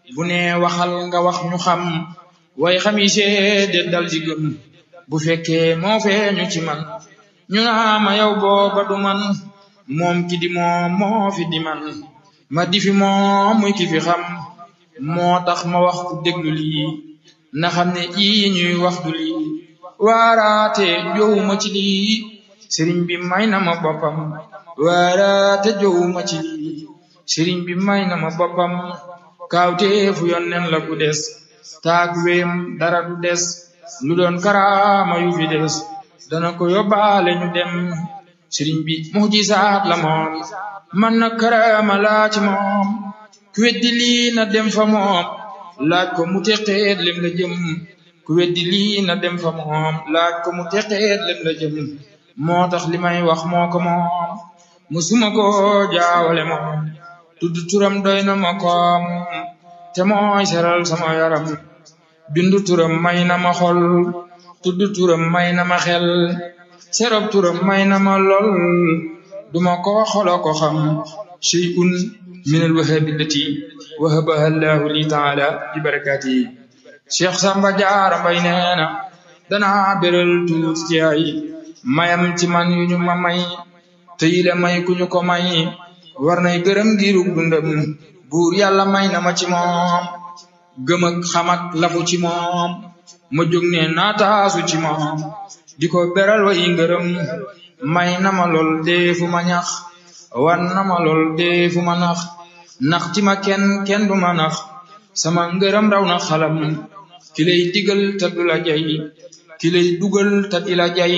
bu ne waxal nga wax ñu xam way xam yi seede dal di gëm bu fekkee moo feeñu ci man ñu naa ma yow booba du man moom ki di moom moo fi di man ma di fi moom muy ki fi xam moo tax ma wax ku déglu lii na xam ne ii ñuy wax du lii waaraate jowuma ci lii sëriñ bi may na ma boppam waaraate jowuma ci lii sëriñ bi may na ma boppam kaawteefu yonnen la ku des taag weem dara du des lu doon karaama yu fi des dana ko yóbbaale ñu dem sëriñ bi mujisaat la moom man na karaama laa ci moom ku weddi lii na dem fa moom laaj ko mu teqeet lem la jëm ku weddi lii na dem fa moom laaj ko mu teqeet lem la jëm moo tax li may wax moo ko moom musuma ko jaawale moom tudd turam doy na ma koom te mooy seral sama yaram bindu turam may na ma xol tudd turam may na ma xel serob turam may na ma lol duma ko xolo ko xam shay'un min alwahabi allati wahabaha allahu li taala bi barakatihi cheikh samba jaara mbay neena danaa beral tuut ci ay mayam ci man yu ñu ma may te yile may ku ñu ko may war nay gërëm giirug dundam buur yàlla may na ma ci moom gëm ak xam ak lafu ci moom ma jóg ne naataasu ci moom di ko beral way ngërëm may na ma lool deefu ma ñax wan na ma lool deefu ma nax nax ti ma kenn kenn du ma nax sama ngërëm raw na xalam ki lay digal te du la jay ki lay dugal te di la jay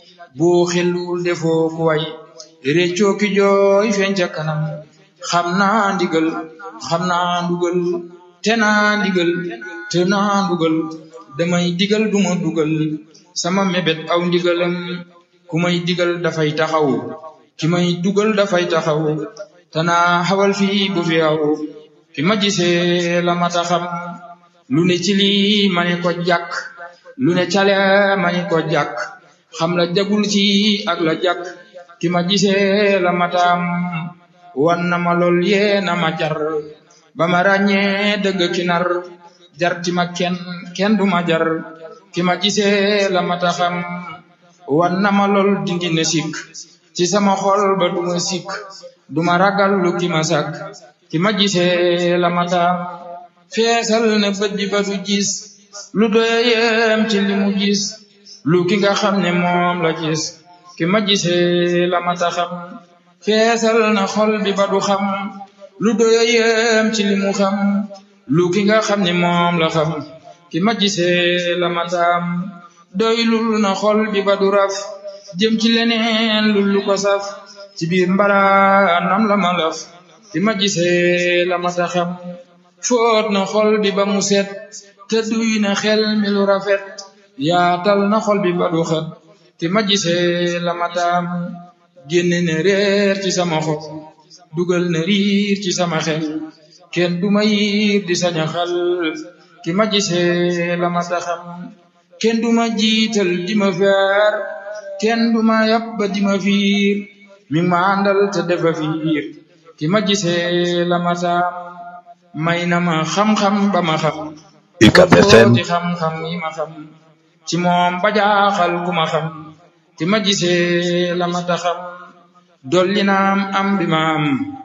boo xellul defoo ku way réccoo ki jooy feeñ ca kanam xam naa ndigal xam naa ndugal te naa ndigal te naa ndugal damay digal duma dugal sama mébét aw ndigalam ku may digal dafay taxaw ki may dugal dafay taxaw te naa xawal fii bu fi aw ki ma gisee la mata xam lu ne ci lii ma ne ko jàkk lu ne cale ma ne ko jàkk xam la jagul ci ak la jàkk ki ma gisee la mataam wan na ma lool yee na ma jar ba ma ràññee dëgg ki nar jar ti ma kenn kenn du ma jar ki ma gisee la mata xam wan na ma lool dindi na sikk ci sama xol ba du ma sikk du ma ragal lu ki ma sàkk ki ma gisee la mataam feesal na bët bi ba du gis lu doyem ci li mu gis lu ki nga xam ne moom la gis ki ma gisee la mata xam feesal na xol bi ba du xam lu doyem ci li mu xam lu ki nga xam ne moom la xam ki ma gisee la mataam doylul na xol bi ba du raf jëm ci leneen lu lu ko saf ci biir mbaraanam la ma laf ki ma gisee la mata xam foot na xol bi ba mu set te duy na xel mi lu rafet yaatal na xol bi ba du xet ki ma gisee la mataam génne na réer ci sama xol dugal na riir ci sama xel kenn du ma yiir di saña xal ki ma gisee la mata xam kenn du ma jiital di ma feer kenn du ma yab ba di ma fiir mi ma àndal te defa fiir ki ma gisee la mataam may na ma xam-xam ba ma xam UCAB FM ci xam-xam yi ma xam ci moom ba jaaxal ku ma xam ki ma gisee la mata xam dolli na am am bi ma am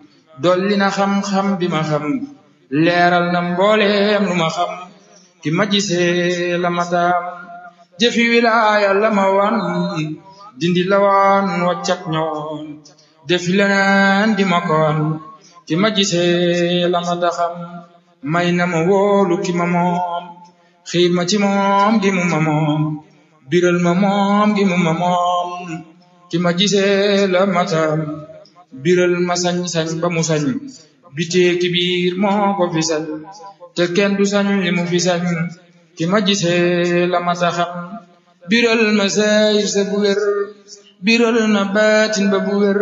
dolli na xam-xam bi ma xam leeral na mbooleem lu ma xam ki ma gisee la mataam jëfi wilaaya la ma wan dindi la wan waccak ñoon defi leneen di ma koon ki ma gisee la mata xam may na ma wóolu ki ma moom xiir ma ci moom gi mu ma moom biral ma moom gi mu ma moom ki ma gisee la matam biral ma sañ-sañ ba mu sañ bitee ki biir moo ko fi sañ te kenn du sañ li mu fi sañ ki ma gisee la mata xam biral ma sayir sa bu wér biral na baatin ba bu wér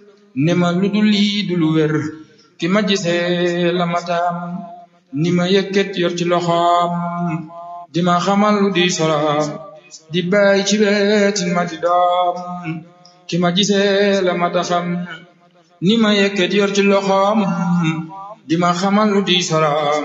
ne ma lu du lii du lu wér ki ma gisee la matam ni ma yëkkat yor ci loxoom di ma xamal lu di soloom di bàyyi ci wetin ma di doom ki ma gisee la mata xam ni ma yëkkat yor ci loxoom di ma xamal lu di soloom